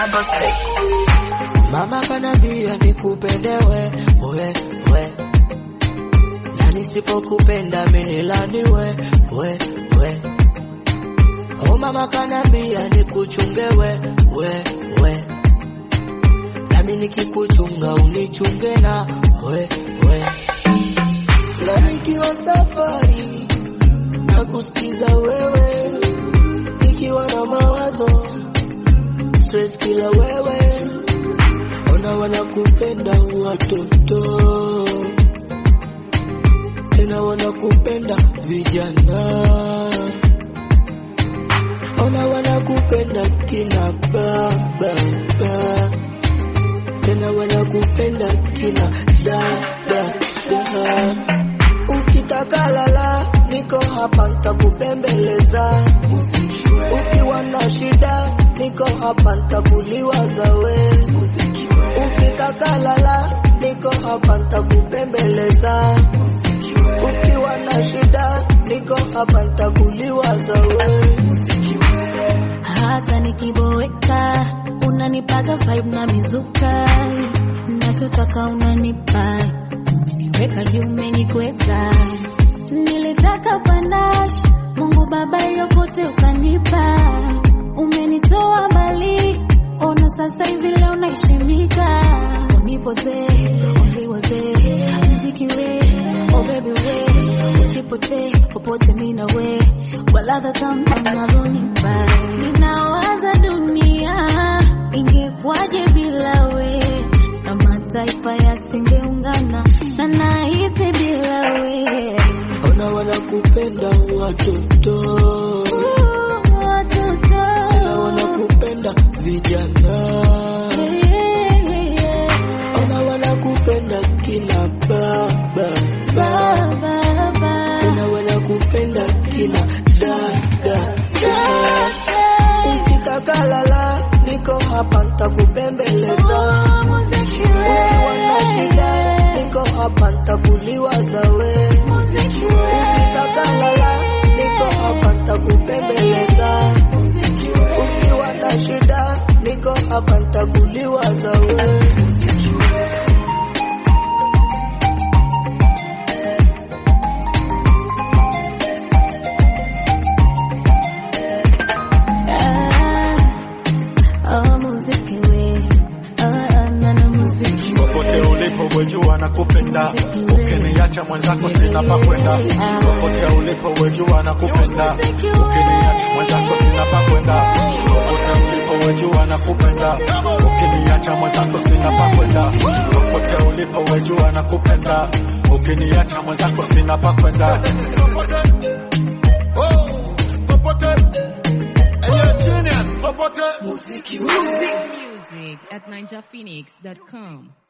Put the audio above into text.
double six. Mama kanambia nikupende we, we, we. Na nisipokupenda minilani we, we, we. Oh mama kanambia nikuchunge we, we, we. Nami nikikuchunga unichunge na we, we. Na nikiwa safari na kusikiza wewe, nikiwa na mawazo stress kila wewe, ona wanakupenda watoto tena wanakupenda vijana, ona wanakupenda kina baba tena wanakupenda kina dada da. Ukitaka lala, niko hapa nitakupembeleza. Ukiwa na shida, niko hapa nitakuliwaza we. Ukitaka lala, niko hapa nitakupembeleza. Ukiwa na shida, niko hapa nitakuliwaza we. hata nikiboeka unanipaga vibe na mizuka nachotaka unanipa umeniweka juu umenikweza nilitaka panash mungu baba yokote ukanipa umenitoa mbali ona sasa hivi leo naishimika unipoze uliwaze mziki we oh baby we usipotee popote mina we kwa ladha tamu unazonipa ninawaza dunia ingekuwaje bila we na mataifa yasingeungana na nahisi bila we Ona wanakupenda watoto Ooh, watoto. tena wanakupenda vijana, Yeah, yeah, yeah. ona wanakupenda kina baba Baba, baba. tena wanakupenda kina dada Ukitaka lala, niko hapa nitakupembeleza. Ukiwa na shida, niko hapa nitakuliwaza we. Ukitaka lala, niko hapa nitakupembeleza. Ukiwa na shida, niko hapa nitakuliwaza we. Oh, muziki we. Oh, na na muziki we. popote ulipo wejua na kupenda ukiniacha mwenzako sina pa kwenda popote ulipo wejua na kupenda ukiniacha mwenzako sina pa kwenda popote ulipo wejua na kupenda ukiniacha mwenzako sina pa kwenda popote ulipo wejua na kupenda ukiniacha mwenzako sina pa kwenda Oh, popote Hey, you're a genius. popote Music at ninjaphoenix.com.